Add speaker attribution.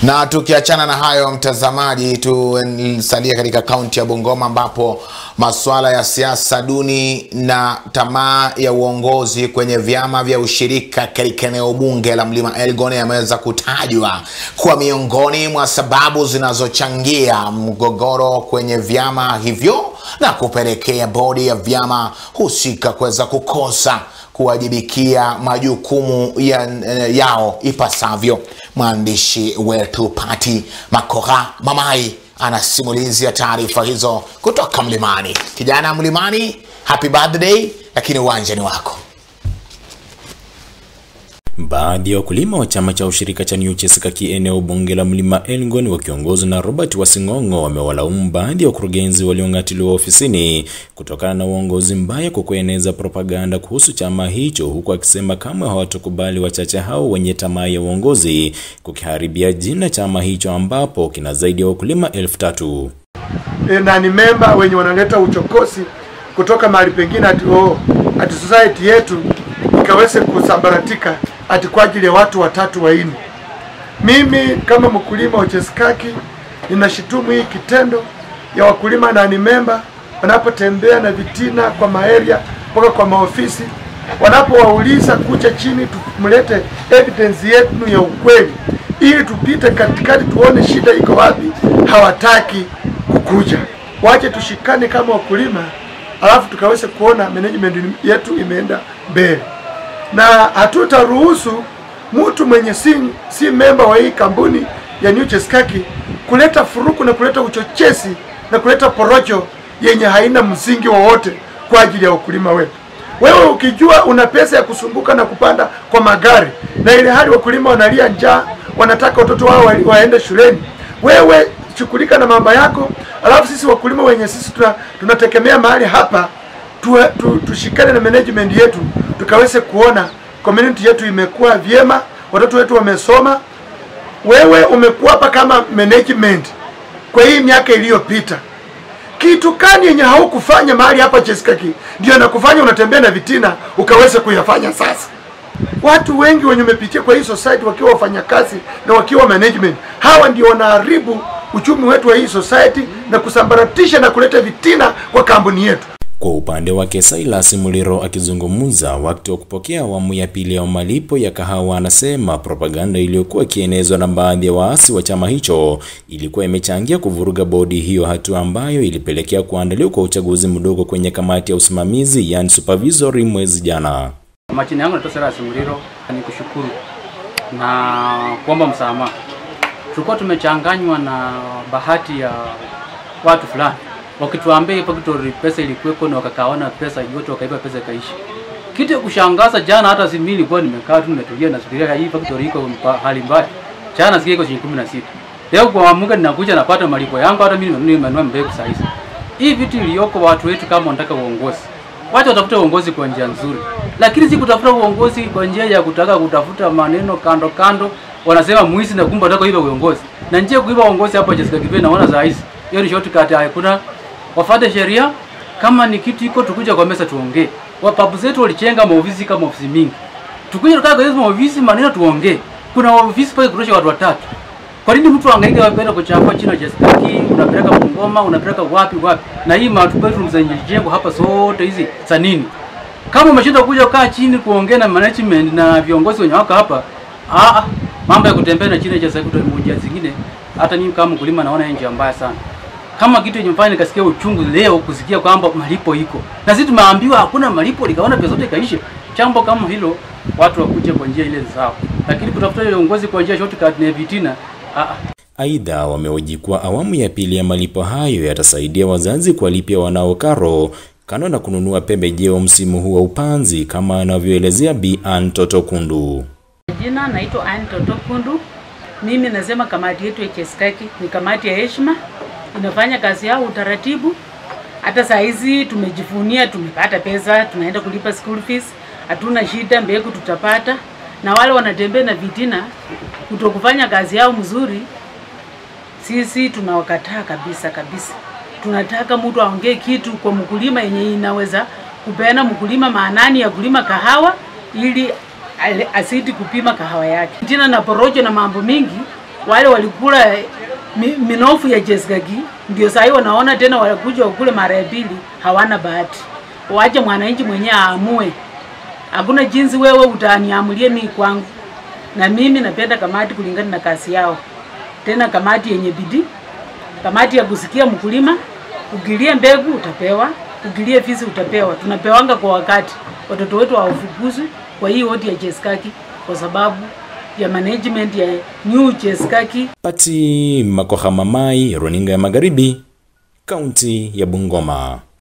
Speaker 1: Na tukiachana na hayo mtazamaji, tusalie katika kaunti ya Bungoma ambapo masuala ya siasa duni na tamaa ya uongozi kwenye vyama vya ushirika katika eneo bunge la Mlima Elgon yameweza kutajwa kuwa miongoni mwa sababu zinazochangia mgogoro kwenye vyama hivyo na kupelekea bodi ya vyama husika kuweza kukosa kuwajibikia majukumu ya, yao ipasavyo. Mwandishi wetu Pati Makoha Mamai anasimulizi taarifa hizo kutoka Mlimani. Kijana Mlimani, happy birthday, lakini uwanja ni wako.
Speaker 2: Baadhi ya wakulima wa chama cha ushirika cha New Chesikaki eneo bunge la Mlima Elgon wakiongozwa na Robert Wasing'ong'o wamewalaumu baadhi ya wakurugenzi waliong'atuliwa ofisini kutokana na uongozi mbaya kwa kueneza propaganda kuhusu chama hicho, huku akisema kamwe hawatakubali wachache hao wenye tamaa ya uongozi kukiharibia jina chama hicho ambapo kina zaidi ya wakulima elfu tatu.
Speaker 3: E, na ni memba wenye wanaleta uchokozi kutoka mahali pengine ati, oh, ati society yetu ikaweze kusambaratika ati kwa ajili ya watu watatu waini. Mimi kama mkulima wa Chesikaki ninashitumu hii kitendo ya wakulima na ni memba wanapotembea na vitina kwa maeria mpaka kwa maofisi, wanapowauliza kucha chini, tumlete evidence yetu ya ukweli ili tupite katikati tuone shida iko wapi. Hawataki kukuja, wache tushikane kama wakulima, alafu tukaweze kuona management yetu imeenda mbele na hatutaruhusu mtu mwenye si, si memba wa hii kampuni ya New Chesikaki kuleta furuku na kuleta uchochezi na kuleta porojo yenye haina msingi wowote kwa ajili ya wakulima wetu. Wewe ukijua una pesa ya kusumbuka na kupanda kwa magari na ile hali wakulima wanalia njaa, wanataka watoto wao wa, waende shuleni, wewe shughulika na mambo yako, alafu sisi wakulima wenye sisi tuna, tunategemea mahali hapa tu, tu, tushikane na management yetu tukaweze kuona community yetu imekuwa vyema, watoto wetu wamesoma. Wewe umekuwa hapa kama management kwa hii miaka iliyopita, kitu kani yenye haukufanya mahali hapa Chesikaki ndio nakufanya unatembea na vitina ukaweze kuyafanya sasa? Watu wengi wenye umepitia kwa hii society wakiwa wafanyakazi na wakiwa management, hawa ndio wanaharibu uchumi wetu wa hii society na kusambaratisha na kuleta vitina kwa kampuni yetu.
Speaker 2: Kwa upande wake Silas Muliro akizungumza wakati wa kupokea awamu ya pili ya malipo ya kahawa, anasema propaganda iliyokuwa ikienezwa na baadhi ya waasi wa chama hicho ilikuwa imechangia kuvuruga bodi hiyo, hatua ambayo ilipelekea kuandaliwa kwa uchaguzi mdogo kwenye kamati ya usimamizi, yani supervisory, mwezi jana.
Speaker 4: Majina yangu naitwa Silas Muliro, ni kushukuru na kuomba msamaha. Tulikuwa tumechanganywa na bahati ya watu fulani wakituambia hii factory pesa ilikuweko na wakakaona pesa yote wakaiba pesa ikaishi. Kitu ya kushangaza jana, hata si mimi nilikuwa nimekaa tu nimetulia nasubiria hii factory iko hali mbaya. Jana sikia iko shilingi 16. Leo kuamka ninakuja napata malipo yangu, hata mimi nimenunua mbegu saa hizi. Hii vitu iliyoko watu wetu, kama wanataka uongozi, wacha watafuta uongozi kwa njia nzuri, lakini si kutafuta uongozi kwa njia ya kutaka kutafuta maneno kando kando. Wanasema mwizi na kumbe wanataka kuiba uongozi, na njia kuiba uongozi hapa Chesikaki naona saa hizi hiyo ni shortcut, hakuna wafate sheria. Kama ni kitu iko, tukuja kwa mesa tuongee. Wapabu zetu walichenga maofisi kama ofisi mingi, tukuja tukaa kwa hizo maofisi, maneno tuongee. Kuna ofisi pale kutosha watu watatu. Kwa nini mtu angaike kwenda kuchafua chini Chesikaki, unapeleka Bungoma, unapeleka wapi wapi? Na hii matu bedroom zenye jengo hapa zote hizi za nini? Kama umeshinda kuja kaa chini kuongea na management na viongozi wenye wako hapa, ah, mambo ya kutembea na chini Chesikaki moja zingine, hata mimi kama mkulima naona njia mbaya sana kama kitu yenye mfanya nikasikia uchungu leo kusikia kwamba malipo iko na sisi tumeambiwa hakuna malipo, likaona pesa zote ikaisha. Chambo kama hilo watu wakuje kwa njia ile sawa, lakini kutafuta ile uongozi kwa njia shortcut na vitina ah.
Speaker 2: Aidha, wamehoji kuwa awamu ya pili ya malipo hayo yatasaidia wazazi kuwalipia wanao karo kando na kununua pembejeo msimu huu wa upanzi, kama anavyoelezea Bi Ann Toto Kundu.
Speaker 5: Jina naitwa Ann Toto Kundu. Mimi nasema kamati yetu ya Chesikaki ni kamati ya heshima inafanya kazi yao utaratibu. Hata saa hizi tumejivunia, tumepata pesa, tunaenda kulipa school fees, hatuna shida, mbegu tutapata. Na wale wanatembea na vitina kutokufanya kazi yao mzuri, sisi tunawakataa kabisa kabisa. Tunataka mtu aongee kitu kwa mkulima yenye inaweza kupeana mkulima maanani ya kulima kahawa ili asidi kupima kahawa yake. Tena na porojo na mambo mingi wale walikula mi, minofu ya Cheskaki ndio sahii wanaona tena wanakuja wakule mara ya pili, hawana bahati. Wache mwananchi mwenyewe aamue. Hakuna jinsi wewe utaniamulie mimi kwangu, na mimi napenda kamati kulingana na kazi yao, tena kamati yenye bidii, kamati ya kusikia mkulima. Ukilie mbegu utapewa, ukilie fisi utapewa. Tunapewanga kwa wakati, watoto wetu hawafukuzwi kwa hii wodi ya Cheskaki kwa sababu ya management ya New Cheskaki.
Speaker 2: Pati Makoha Mamai, runinga ya Magharibi, kaunti ya Bungoma.